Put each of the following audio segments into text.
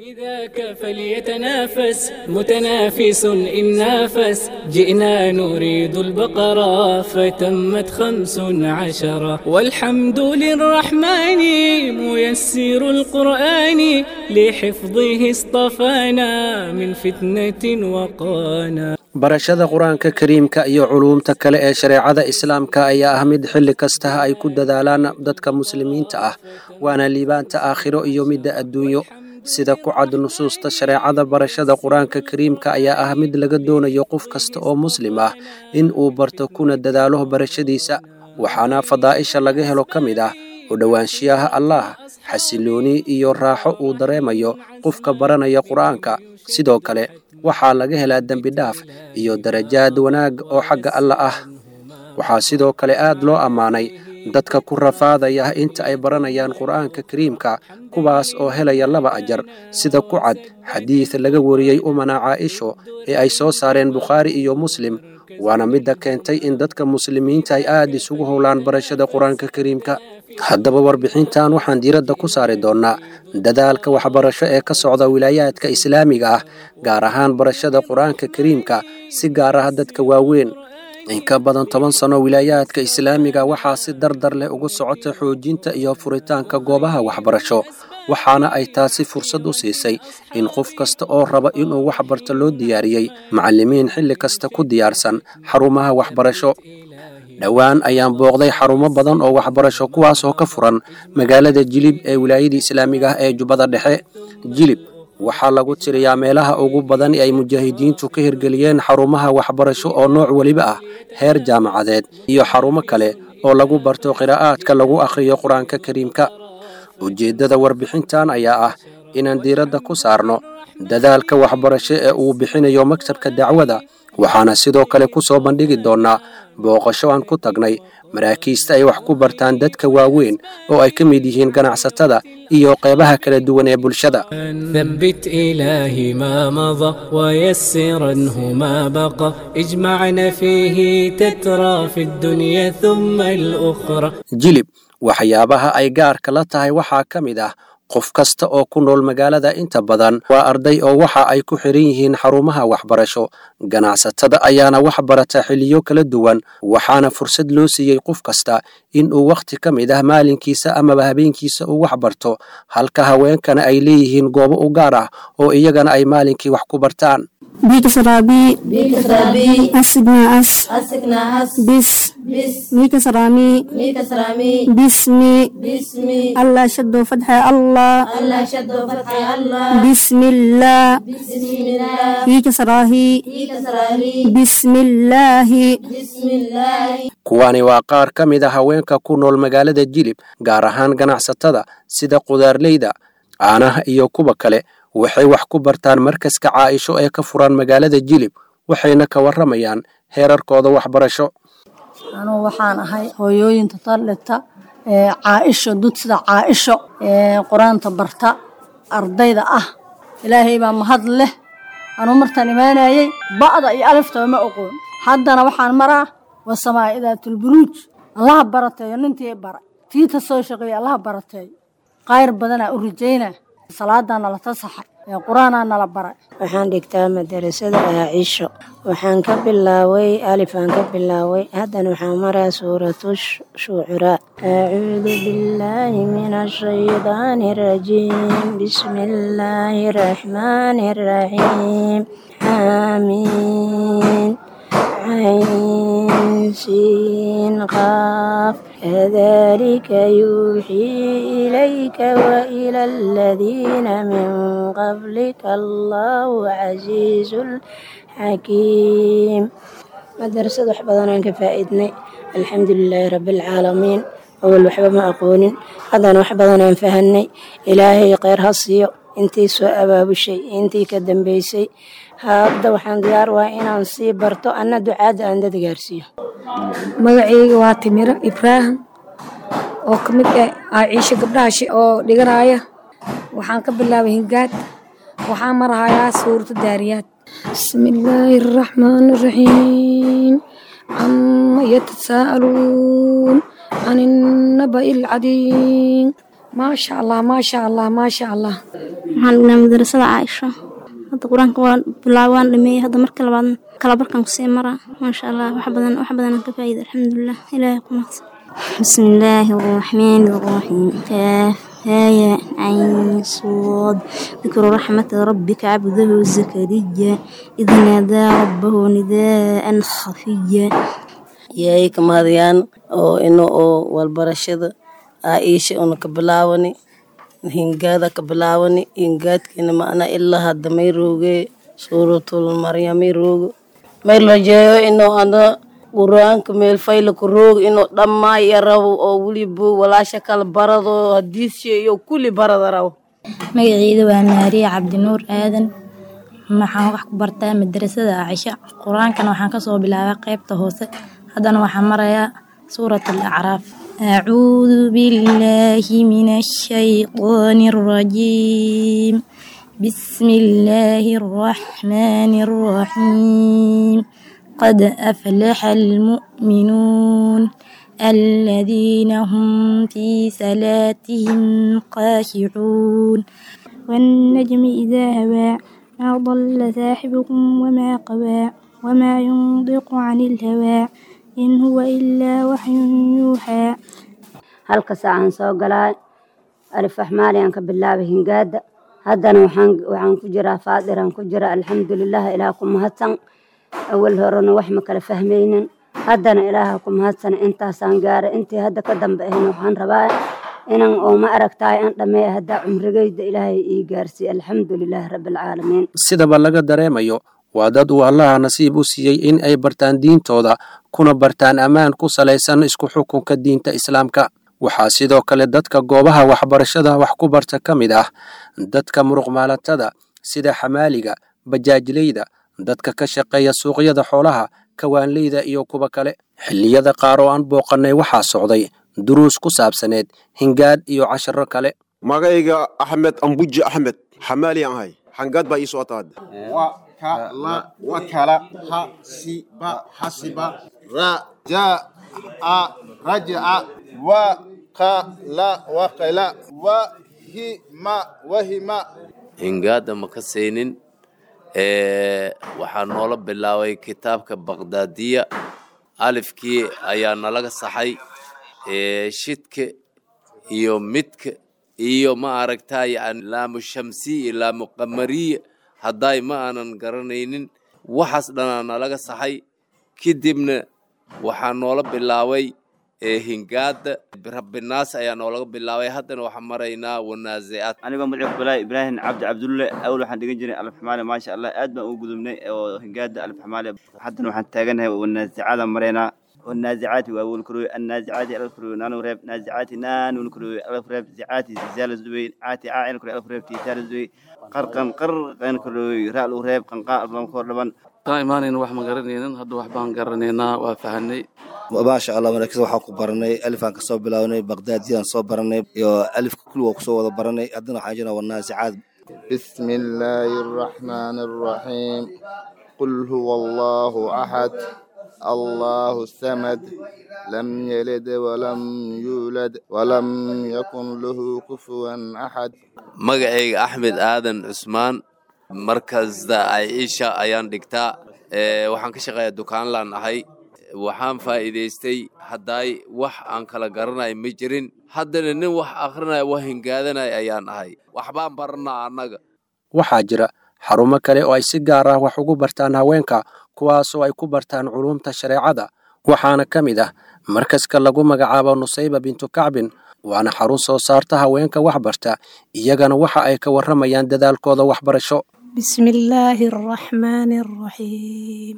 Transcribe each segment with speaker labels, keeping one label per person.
Speaker 1: ذاك فليتنافس متنافس إن نافس جئنا نريد البقرة فتمت خمس عشرة والحمد للرحمن ميسر القرآن لحفظه اصطفانا من فتنة وقانا
Speaker 2: barashada qur-aanka kariimka iyo culuumta kale ee shareecada islaamka ayaa ah mid xilli kastaha ay ku dadaalaan dadka muslimiinta ah waana liibaanta aakhiro iyo midda adduunyo sida ku cad nusuusta shareecada barashada qur-aanka kariimka ayaa ah mid laga doonayo qof kasta oo muslim ah in uu barto kuna dadaalo barashadiisa waxaana fadaa'isha laga helo ka mid ah u dhowaanshiyaha allaah xasilooni iyo raaxo uu dareemayo qofka baranaya qur-aanka sidoo kale waxaa laga helaa dembi dhaaf iyo darajaad wanaag oo xagga alla ah waxaa sidoo kale aad loo ammaanay dadka ku rafaadaya inta ay baranayaan qur'aanka kariimka kuwaas oo helaya laba ajar sida ku cad xadiid laga wariyey umana caaisho ee ay soo saareen bukhaari iyo muslim waana midda keentay in dadka muslimiinta ay aad isugu howlaan barashada qur-aanka kariimka haddaba warbixintan waxaan diiradda ku saari doonnaa dadaalka waxbarasho ee ka socda wilaayaadka islaamiga ah gaar ahaan barashada qur-aanka kariimka si gaar ah dadka waaweyn in ka badan toban sano wilaayaadka islaamiga waxaa si dardar leh ugu socota xoojinta iyo furitaanka goobaha waxbarasho waxaana ay taasi fursad u siisay in qof kasta oo raba inuu wax barto loo diyaariyey macallimiin xilli kasta ku diyaarsan xarumaha waxbarasho dhowaan ayaan booqday xarumo badan oo waxbarasho kuwaas oo ka furan magaalada jilib ee wilaayada islaamiga ah ee jubbada dhexe jilib waxaa lagu tiriyaa meelaha ugu badan ee ay mujaahidiintu ka hirgeliyeen xarumaha waxbarasho oo nooc weliba ah heer jaamacadeed iyo xarumo kale oo lagu barto qiraa'aadka lagu akhriyo qur-aanka kariimka ujeeddada warbixintan ayaa ah inaan diiradda ku saarno dadaalka waxbarasho ee uu bixinayo maktabka dacwada waxaana sidoo kale ku soo bandhigi doonnaa booqasho aan ku tagnay maraakiista ay wax ku bartaan dadka waaweyn oo ay ka mid yihiin ganacsatada iyo qeybaha kala duwan ee bulshada
Speaker 1: ثبت إلهي ما مضى ويسرنه ما بقى اجمعنا فيه تترى في الدنيا ثم الأخرى
Speaker 2: jilib waxyaabaha ay gaarka la tahay waxaa ka mid ah qof kasta oo ku nool magaalada inta badan waa arday oo waxa ay ku xiran yihiin xarumaha waxbarasho ganacsatada ayaana wax barata xiliyo kala duwan waxaana fursad loo siiyey qof kasta in uu wakhti ka mid ah maalinkiisa amaba habeenkiisa uu wax barto halka haweenkana ay leeyihiin goobo u gaar ah oo iyagana ay maalinkii wax ku bartaan
Speaker 3: بكسرابي
Speaker 4: بكسرابي
Speaker 3: أسقنا أس
Speaker 4: أسكنا أس
Speaker 3: بس
Speaker 4: بس
Speaker 3: ميكسرامي
Speaker 4: ميكسرامي
Speaker 3: بسمي
Speaker 4: باسمي
Speaker 3: الله شد فتح الله
Speaker 4: الله شد فتح الله
Speaker 3: بسم الله
Speaker 4: بسم الله
Speaker 3: ميكسراهي
Speaker 4: ميكسراري
Speaker 3: بسم الله
Speaker 4: بسم الله
Speaker 2: kuwani waa qaar ka mid a haweenka ku nool magaalada jilib gaar ahaan ganacsatada sida qudaarleyda caanaha iyo kuwa kale waxay wax ku bartaan markaska caaisho ee ka furan magaalada jilib waxayna ka warramayaan heerarkooda waxbarasho
Speaker 5: anugu waxaan ahay hooyooyinta taldhigta ee caaisho dud sida caaisho ee qur-aanta barta ardayda ah ilaahay baa mahad leh anuu martaan imaanayey ba'da iyo aliftaba ma oqoon haddana waxaan maraa wasamaa idaatulburuuj allaha barateeyo nintii bara tiita soo shaqeeya allaha barateeyo qayr badanaa u rajayna salaadaa nala tasaxay ee qur-aanaa nala baray
Speaker 6: waxaan dhigtaa madarasada aacisho waxaan ka bilaaway alifaan ka bilaaway haddana waxaan maraa suuratu shucuraa acuudu billaahi min ashaydaani arajiim bismi illaahi araxmaani araxiim xaamiin عين سين قاف كذلك يوحي إليك وإلى الذين من قبلك الله عزيز حكيم مدرسة وحبضنا كفائدنا الحمد لله رب العالمين أول وحبة ما أقول هذا وحبضنا فهني إلهي غير هصيو انتي سوء أباب الشيء انتي كدن بيسي hadda waxaan diyaar waa inaan sii barto anna ducaadda aan dad gaarsiiyo
Speaker 7: magacayga waa timiro ibraahim oo ka mid ah aaciisho gabdhaha oo dhiganaya waxaan ka bilaabay hingaad waxaan marahayaa suurta daariyaad bismillaahi araxmaani araxiim cama yatasaa'aluun can innaba'i alcadiim maasha allah maasha allah maasha allah
Speaker 3: waxaan dhignaa madrasada caaisho hadda qur-aanka waa bilaab waan dhameeyey hadda marka labaad kala barkan kusii mara maasha allah wax badan wax badanaan ka faa'iida alxamdulilah ilaahay ku mahadsan بسم الله الرحمن الرحيم كاف هايا عين صاد ذكر رحمة ربك عبده زكريا إذ نادى ربه نداء خفيا
Speaker 6: yahay ka mahadiyaan oo ino oo walbarashada aaisha una ka bilaawani hingaada ka bilaawani hingaadkiina macna ilaa hadda may rooge suuratul maryamay roogo may rajeeyo ino ada qur-aanka meel fayla ku roog inuu dhammaa iyo rabo oo weliba walaasha kala barado hadiisya iyo kulli barada rabo
Speaker 8: magaceyda waa maariya cabdinuur aadan waxaan wax ku bartaa madrasada caaisha qur-aankana waxaan kasoo bilaabay qeybta hoose haddana waxaan marayaa suurat alacraaf acuudu billaahi min ashaytaani alrajiim bismi illaahi arraxmaani arraxiim قد أفلح المؤمنون الذين هم في صلاتهم خاشعون والنجم إذا هوى ما ضل صاحبكم وما قوى وما ينطق عن الهوى إن هو إلا وحي يوحى
Speaker 9: halka saacaan soo galaa alif axmaaliyan ka bilaabay hingaada haddana waxaan waxaan ku jiraa faadiraan ku jira alxamdulilah ilaah ku mahadsan awal horena wax ma kala fahmaynin haddana ilaaha ku mahadsan intaasaan gaaray intii hadda ka dambe ahna waxaan rabaa inan oo ma aragtaay an dhammeeya haddaa cumrigayda ilaahay ii gaarsiiye alxamdulilah rabbilcaalamiin
Speaker 2: sidaba laga dareemayo waa dad uu allaha nasiib u siiyey in ay bartaan diintooda kuna bartaan ammaan ku salaysan isku xukunka diinta islaamka waxaa sidoo kale dadka goobaha waxbarashada wax ku barta ka mid ah dadka muruqmaalatada sida xamaaliga bajaajleyda dadka ka shaqeeya suuqyada xoolaha kawaanleyda iyo kuwa kale xilliyada qaar oo aan booqannay waxaa socday duruus ku saabsaneed hingaad iyo casharo kale
Speaker 10: magayga axmed ambuji axmed xamaaliyan ahay xangaad baa ii socotaad wakala wakala hasiba hasiba rajaa rajaca wakala wakala wahima wahima
Speaker 11: hingaada ma ka saynin waxaa noola bilaabay kitaabka baqdaadiya alifkii ayaa nalaga saxay shidka iyo midka iyo ma aragtaa yani laamu shamsiya laamu qamariya hadday ma aanan garanaynin waxaas dhanaa nalaga saxay kadibna waxaa noola bilaabay hingaada rabbinaas ayaa noolaga bilaabay haddana waxaan maraynaa wanaazicaad
Speaker 12: anigoo magaciisa balaahi ibraahim cabdi cabdulle awal waxaan dhigan jiray alfaxmaali maasha allah aad baan ugu gudubnay oo hingaada alfaxmaali haddana waxaan taaganahay wanaazicada maraynaa والنازعات وأول كروي النازعات ألف كروي نانو ريب نازعات نانو كروي ألف ريب زعات زلزال الزوي عاتي عائن كروي ألف ريب تيتال الزوي قرقن قرقن كروي رألو ريب قنقاء الرم كور لبن
Speaker 13: taa imaanayna wax ma garanaynin hadda wax baan garanaynaa waa fahanay
Speaker 14: maasha allah maraakiis waxaan ku baranay alifaan ka soo bilownay baqdaadiyaan soo baranay iyo alifka kulli waa kusoo wada baranay haddana waxaan jirnaa wanaasicaad
Speaker 10: بسم الله الرحمن الرحيم قل هو الله أحد الله الصمد لم يلد ولم يولد ولم يكن له كفوا أحد
Speaker 11: magacayga axmed aadan cusmaan markasta aiisha ayaan dhigtaa waxaan ka shaqeeyaa dukaanlaan ahay waxaan faa'iidaystay haddaay wax aan kala garanay ma jirin haddana nin wax akrinaya wax hingaadanaya ayaan ahay waxbaan baranaa annaga
Speaker 2: waxaa jira xarumo kale oo ay si gaar ah wax ugu bartaan haweenka kuwaasoo ay ku bartaan culuumta shareecada waxaana ka mid ah markaska lagu magacaabo nusayba bintu kacbin waana xarun soo saarta haweenka wax barta iyagana waxa ay ka warramayaan dadaalkooda waxbarasho
Speaker 15: بسم الله الرحمن الرحيم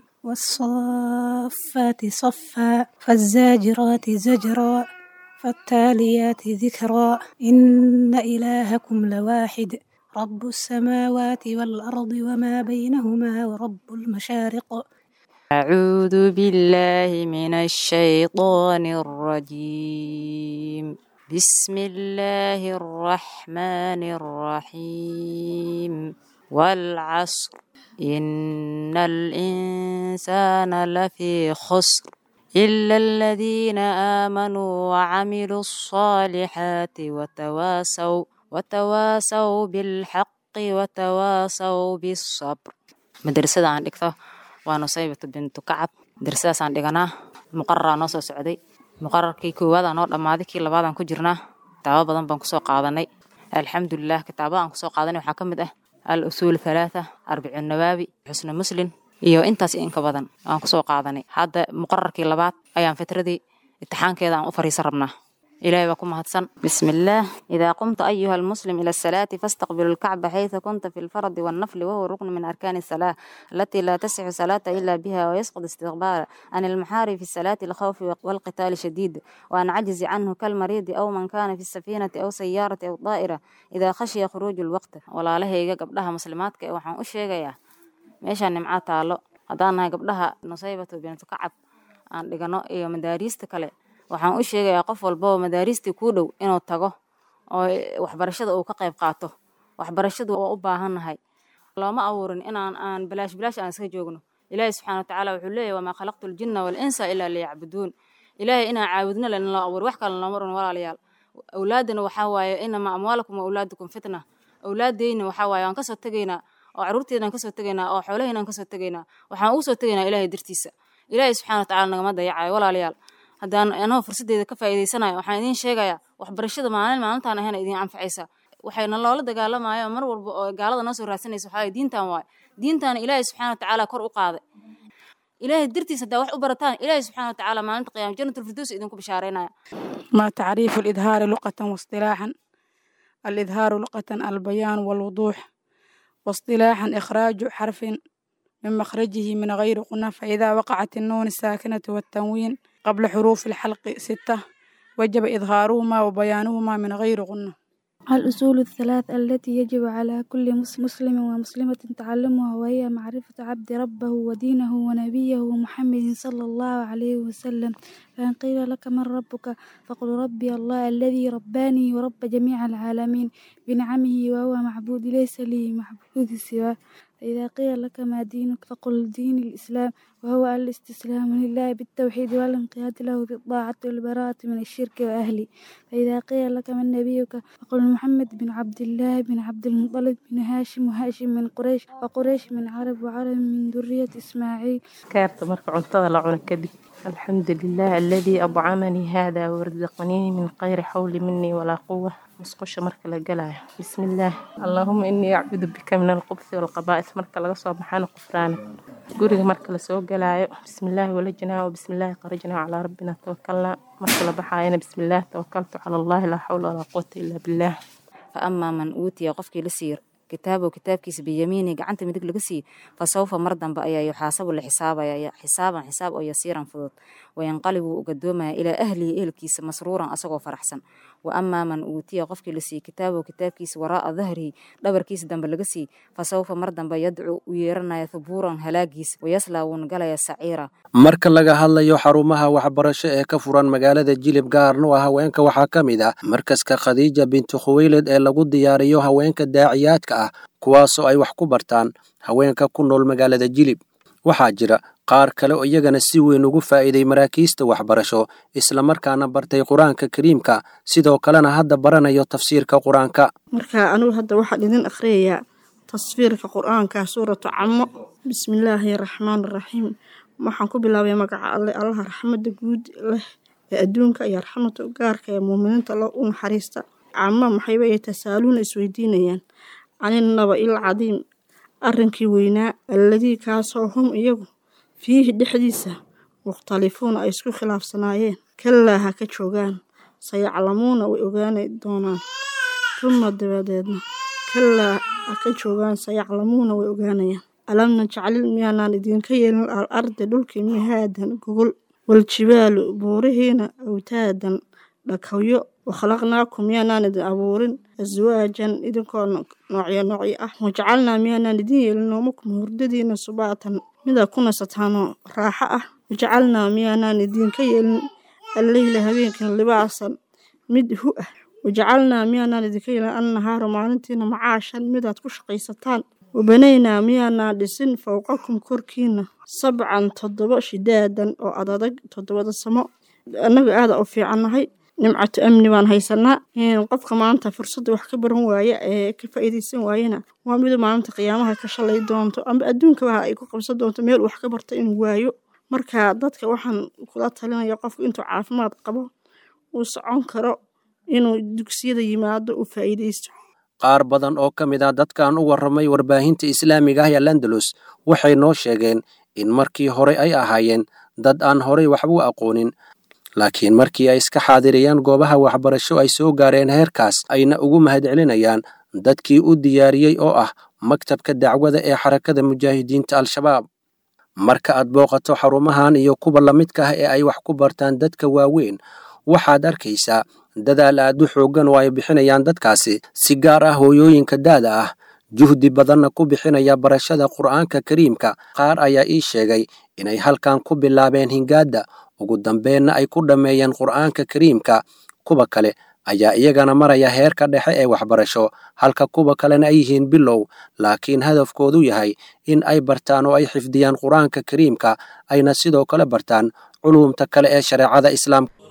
Speaker 15: والصافات صفا فالزاجرات زجرا فالتاليات ذكرا إن إلهكم لواحد رب السماوات والأرض وما بينهما ورب المشارق
Speaker 16: أعوذ بالله من الشيطان الرجيم بسم الله الرحمن الرحيم والعصر إن الإنسان لفي خسر إلا الذين آمنوا وعملوا الصالحات وتواصوا وتواصوا بالحق وتواصوا بالصبر مدرسة عن dhigto waa nusaybatu bintu kacab madrasadaasaan dhiganaa muqararaa noo soo socday muqararkii koowaadaan noo dhammaaday kii labaadaan ku jirnaa kitaabo badan baan kusoo qaadanay alxamdulilah kitaabada aan kusoo qaadanay waxaa ka mid ah al usuul halaatha arbicu nawaabi xusna muslim iyo intaas iyo inka badan aan kusoo qaadanay hadda muqararkii labaad ayaan fitradii imtixaankeeda aan u fariisan rabnaa إلهي بكم هتسن بسم الله إذا قمت أيها المسلم إلى الصلاة فاستقبل الكعبة حيث كنت في الفرض والنفل وهو ركن من أركان الصلاة التي لا تصح صلاة إلا بها ويسقط استقبال عن المحارب في الصلاة الخوف والقتال شديد وأن عجز عنه كالمريض أو من كان في السفينة أو سيارة أو طائرة إذا خشي خروج الوقت ولا له قبلها مسلمات وحن أشيغيا meeshaan nimcaa taalo haddaan nahay gabdhaha nusaybatu bintu kacab aan dhigano iyo madaariista kale waxaan u sheegayaa qof walbaba madaariistii kuu dhow inuu tago oo waxbarashada uu ka qayb qaato waxbarashadu waa u baahannahay looma abuurin inaan aan bilaash bilaash aan iska joogno ilaahi subxaana watacaala wuxuu leeyahy wamaa khalaqtu ljinna walinsa ilaa liyacbuduun ilaahay inaan caabudno len loo abuur wax kale looma run walaalayaal awlaadana waxaa waaye inamaa amwaalakum wa awlaadukum fitna awlaadeyna waxaa waaye waan kasoo tegaynaa oo caruurteedaan kasoo tegaynaa oo xoolaheynaan kasoo tegaynaa waxaan ugu soo tegaynaa ilaahay dartiisa ilaahay subxana watacaala nagama dayacayo walaalayaal haddaan anoo fursaddeeda ka faa'iidaysanayo waxaan idiin sheegayaa waxbarashada maalin maalintaan ahayna idiin anfacaysa waxayna loola dagaalamayo mar walba oo gaalada noo soo raadsanaysa waxaa diintan waaye diintaana ilaahay subxana watacaala kor u qaaday ilaahay dartiisa haddaa wax u barataan ilaahay subxana watacaala maalinta qiyaama janatulfirdows idinku bishaaraynaya
Speaker 17: ما تعريف الإظهار لغة واصطلاحا الإظهار لغة البيان والوضوح واصطلاحا إخراج حرف من مخرجه من غير قنة فإذا وقعت النون الساكنة والتنوين قبل حروف الحلق ستة وجب إظهارهما وبيانهما من غير غنة
Speaker 18: الأصول الثلاث التي يجب على كل مس- مسلم ومسلمة تعلمها وهي معرفة عبد ربه ودينه ونبيه محمد صلى الله عليه وسلم فإن قيل لك من ربك فقل ربي الله الذي رباني ورب جميع العالمين بنعمه وهو معبود ليس لي معبود سواه فإذا قيل لك ما دينك فقل دين الإسلام وهو الاستسلام لله بالتوحيد والانقياد له بالطاعة والبراءة من الشرك وأهله فإذا قيل لك من نبيك فقل محمد بن عبد الله بن عبد المطلب بن هاشم وهاشم من قريش وقريش من عرب وعرب من ذرية إسماعيل
Speaker 19: kaarta marka cuntada la cuno kadib alxamdulilah aladii adcamanii hada warzaqanii min qayri xawli minii walaa quwa musqusha marka la galayo bismillaah allaahuma inii acuudu bika min alqubsi walqabaa'is marka laga soo baxana qufraana guriga marka lasoo galaayo bismillaahi walajnaa wabismillaahi qarajnaa calaa rabbina tawakalnaa marka la baxaayana bismillaah tawakaltu cala allahi laa xawla walaa quwata ilaa billaah
Speaker 16: فأما من أوتي qofkii la siiyo kitaabow kitaabkiisa biyamiini gacanta midig laga siiye fasawfa mar dambe ayaa yuxaasabu la xisaabaya xisaaban xisaab oo yasiiran fudud wayanqalibu u gadoomaya ilaa ahlihi ehelkiisa masruuran asagoo faraxsan wa amaa man uutiya qofkii la siiye kitaabow kitaabkiisa waraa'a dahrihi dhabarkiisa dambe laga siiye fasawfa mar dambe yadcu u yeeranaya thubuuran halaagiisa wayaslaa wuuna galaya saciira
Speaker 2: marka laga hadlayo xarumaha waxbarasho ee ka furan magaalada jilib gaarna oo haweenka waxaa ka mid ah markaska khadiija bintu khuweylid ee lagu diyaariyo haweenka daaciyaadka ah kuwaasoo ay wax ku bartaan haweenka ku nool magaalada jilib waxaa jira qaar kale oo iyagana si weyn ugu faa'iiday maraakiista waxbarasho islamarkaana bartay qur-aanka kariimka sidoo kalena hadda baranayo tafsiirka qur-aanka
Speaker 20: marka anugu hadda waxaan idin akhriyayaa tasfiirka qur-aanka suuratu camo bismillaahi raxmaan raxiim waxaan ku bilaabay magaca alle allaha raxmada guud leh ee adduunka iyo raxmada gaarka ee muuminiinta loo u naxariista camo maxayba ay tasaaluuna isweydiinayaan caninaba il cadiim arrinkii weynaa alladii kaasoo hum iyagu fiihi dhexdiisa mukhtalifuuna ay isku khilaafsanaayeen kalaa ha ka joogaan sayaclamuuna way ogaani doonaan tuma dabadeedna kalaa ha ka joogaan sayaclamuuna way ogaanayaan alam najcalil miyaanaan idinka yeelin al ardi dhulkii mihaadan gogol waljibaalu buurihiina awtaadan dhakawyo wakhalaqnaakum miyaanaan idin abuurin aswaajan idinkoo noocyo noocyo ah wajacalnaa miyaanaan idin yeelin noomakum hurdadiina subaatan mida ku nasataanoo raaxo ah wajacalnaa miyaanaan idinka yeelin alleyla habeenkan libaasan mid hu ah wajacalnaa miyaanaan idinka yeelin annahaara maalintiina macaashan midaad ku shaqaysataan wabanaynaa miyaanaa dhisin fowqakum korkiina sabcan toddoba shidaadan oo adadag toddobada samo annaga aada u fiicannahay nimcatu amni baan haysanaa qofka maanta fursadda wax ka baran waaya ee ka faa'iidaysan waayana waa midu maalinta qiyaamaha ka shalay doonto ama adduunkaba ay ku qabsan doonto meel wax ka barta inuu waayo marka dadka waxaan kula talinaya qofku intuu caafimaad qabo uu socon karo inuu dugsiyada yimaado uu faa'iidaysto
Speaker 2: qaar badan oo ka mid ah dadkan u warramay warbaahinta islaamiga ah ee landalus waxay noo sheegeen in markii hore ay ahaayeen dad aan horey waxba u aqoonin laakiin markii ay iska xaadiriyeen goobaha waxbarasho ay soo gaareen heerkaas ayna ugu mahadcelinayaan dadkii u diyaariyey oo ah maktabka dacwada ee xarakada mujaahidiinta al-shabaab marka aad booqato xarumahan iyo kuwa la midka ah ee ay wax ku bartaan dadka waaweyn waxaad arkaysaa dadaal aad u xooggan oo ay bixinayaan dadkaasi si gaar ah hooyooyinka daada ah juhdi badanna ku bixinaya barashada qur'aanka kariimka qaar ayaa ii sheegay inay halkan ku bilaabeen hingaadda ugu dambeenna ay ku dhammeeyeen qur'aanka kariimka kuwa kale ayaa iyagana maraya heerka dhexe ee waxbarasho halka kuwa kalena ay yihiin bilow laakiin hadafkoodu yahay in ay bartaan oo ay xifdiyaan qur'aanka kariimka ayna sidoo kale bartaan culuumta kale ee shareecada islaamka